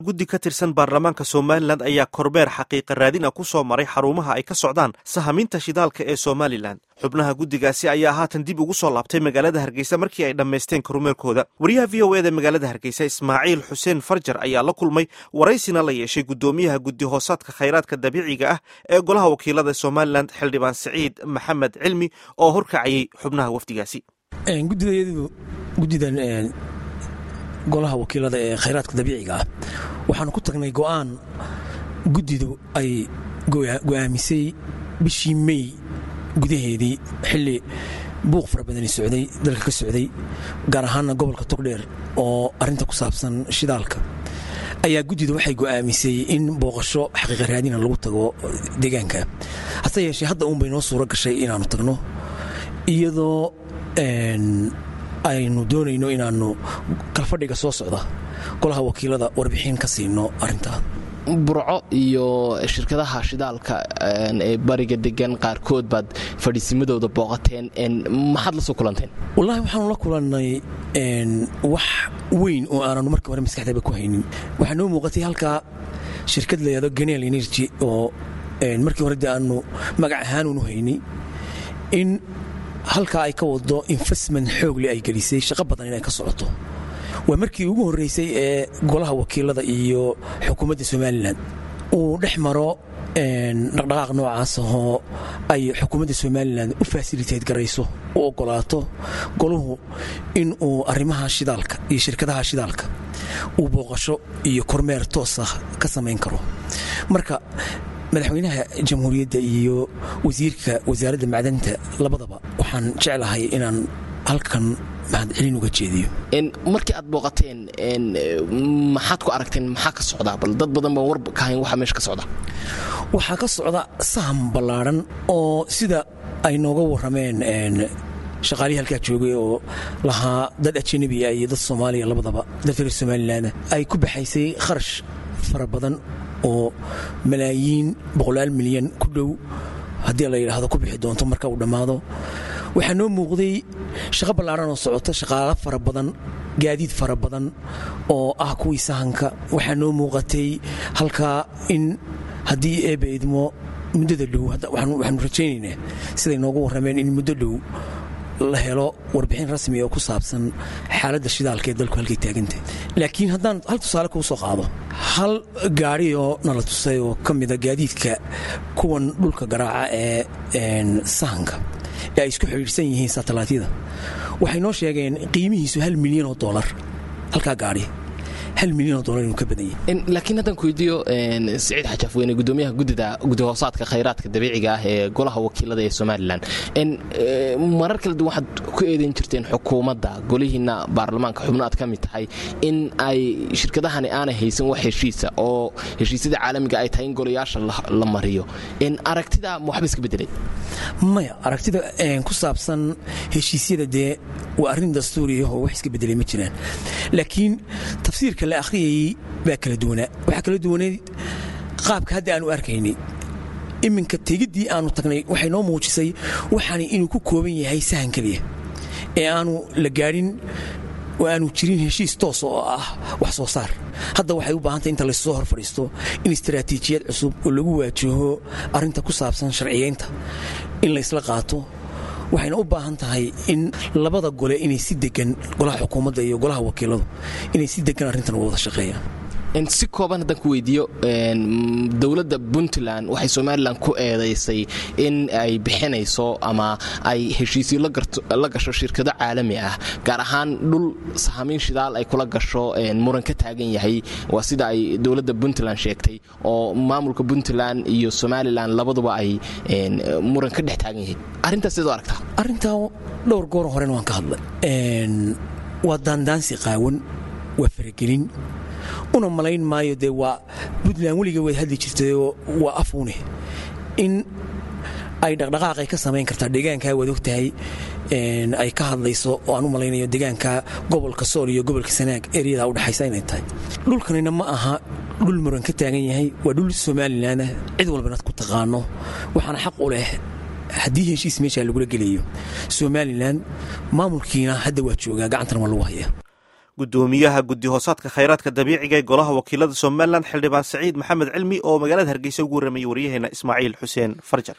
guddi ka tirsan baarlamaanka somalilan ayaa korbeer xaqiiqa raadin ah ku soo maray xarumaha ay ka socdaan sahaminta shidaalka ee somalilan xubnaha guddigaasi ayaa haatan dib ugu soo laabtay magaalada hargeysa markii ay dhammaysteen kormeerkooda wariyaha v o eda magaalada hargeysa ismaaciil xuseen farjar ayaa la kulmay waraysina la yeeshay guddoomiyaha guddi hoosaadka khayraadka dabiiciga ah ee golaha wakiilada somalilan xildhibaan siciid maxamed cilmi oo horkacayay xubnaha wafdigaasi gudidan golaha wakiilada ee khayraadka dabiiciga ah waxaanu ku tagnay go'aan guddidu ay go'aamisay bishii mey gudaheedii xilli buuq fara badani socday dalka ka socday gaar ahaanna gobolka togdheer oo arrinta ku saabsan shidaalka ayaa guddidu waxay go'aamisay in booqasho xaqiiqa raadina lagu tago deegaanka hase yeeshee hadda uunbay noo suuro gashay inaannu tagno iyadoo aynu doonayno inaannu kalfadhiga soo socda golaha wakiilada warbixin ka siino arintaa burco iyo shirkadaha shidaalka ee bariga degan qaarkood baad fadhiisimadooda booqateen maxaad la soo kulanteen wallaahi waxaanu la kulannay wax weyn oo aananu markii hore maskaxdaba ku haynin waxaa noo muuqatay halkaa shirkad layado ganeel energy oo markii hore dee aanu magac ahaanunu haynay in halkaa ay ka wado investment xoogle ay gelisay shaqo badan inay ka socoto waa markii ugu horraysay ee golaha wakiilada iyo xukuumadda somalilan uu dhex maro dhaqdhaqaaq noocaas ahoo ay xukuumadda somalilan u fasiliteed garayso u oggolaato goluhu in uu arrimaha shidaalka iyo shirkadaha shidaalka uu booqasho iyo kormeer toosa ka samayn karo marka madaxweynaha jamhuuriyadda iyo wasiirka wasaaradda macdanta labadaba waxaan jeclahay inaan halkan mahadcelin uga jeediyo markii aad booqateen maxaad ku aragteen maxaa ka socdaa bal dad badan baan war ka hayn waxa meesha ka socda waxaa ka socda saham ballaadhan oo sida ay nooga warrameen shaqaalihii halkaa joogay oo lahaa dad ajanabiya iyo dad soomaaliya labadaba dad reer somalilan ay ku baxaysay kharash fara badan oo malaayiin boqolaal milyan ku dhow haddii la yidhaahdo ku bixi doonto marka uu dhammaado waxaa noo muuqday shaqo ballaadhan oo socota shaqaalo fara badan gaadiid fara badan oo ah kuwii sahanka waxaa noo muuqatay halkaa in haddii eebba idmo muddada dhow waxaanu rajaynaynaa siday noogu warrameen in muddo dhow la helo warbixin rasmi oo ku saabsan xaaladda shidaalka ee dalku halkay taagantah laakiin haddaan hal tusaale kuu soo qaado hal gaadhi oo nala tusay oo ka mida gaadiidka kuwan dhulka garaaca ee sahanka ee ay isku xidhiidhsan yihiin satellaytyada waxay noo sheegeen qiimihiisu hal milyan oo dolar halkaa gaadhi hal milyan oo dolar inuu ka badan yahay laakiin haddaan ku weydiiyo siciid xajaaf weyne gudoomiyaha guddida guddi hoosaadka khayraadka dabiiciga ah ee golaha wakiilada ee somalilan marar kala duwan waxaad ku eedayn jirteen xukuumadda golihiinna baarlamaanka xubno aad ka mid tahay in ay shirkadahani aanay haysan wax heshiisa oo heshiisyada caalamiga ay tahay in golayaasha la mariyo aragtida ma waxba iska bedelay maya aragtida ku saabsan heshiisyada dee waa arrin dastuuriyaho wax iska bedelay ma jiraan laakiin tafsiirka la akhriyayey baa kala duwanaa waxaa kala duwaneed qaabka hadda aanu arkaynay iminka tegiddii aanu tagnay waxay noo muujisay waxaani inuu ku kooban yahay sahan keliya ee aanu la gaadhin oo aanu jirin heshiis toos oo ah wax soo saar hadda waxay u baahantay inta laysoo hor fadhiisto in istaraatiijiyad cusub oo lagu waajaho arrinta ku saabsan sharciyaynta in laysla qaato waxayna u baahan tahay in labada gole inay si degan golaha xukuumadda iyo golaha wakiiladu inay si degan arrintan uga wada shaqeeyaan si kooban haddaan ku weydiiyo dowladda puntland waxay somalilan ku eedaysay in ay bixinayso ama ay heshiisyo la gasho shirkado caalami ah gaar ahaan dhul sahamiin shidaal ay kula gasho muran ka taagan yahay waa sida ay dowladda puntland sheegtay oo maamulka puntland iyo somalilan labaduba ay muran ka dhex taagan yahay arrintaas sidoo aragtaa arrintaa dhowr goor horena waan ka hadlay waa daandaansi qaawan waa faragelin una malayn maayo dee waa puntland weliga waad hadli jirtayoo waa afuune in ay dhaqdhaqaaqay ka samayn kartaa deegaankaa waad og tahay ay ka hadlayso oo aan u malaynayo deegaanka gobolka sool iyo gobolka sanaag eryadaa udhexaysa inay tahay dhulkanina ma aha dhul muran ka taagan yahay waa dhul somalilanah cid walbana ku taqaano waxaana xaq u leh haddii heshiis meeshaa lagula gelayo somalilan maamulkiina hadda waa joogaa gacantana waa lagu hayaa gudoomiyaha guddi hoosaadka khayraadka dabiiciga ee golaha wakiilada somalilan xildhibaan saciid maxamed cilmi oo magaalada hargeysa ugu warramayay waryaheena ismaaciil xuseen farjar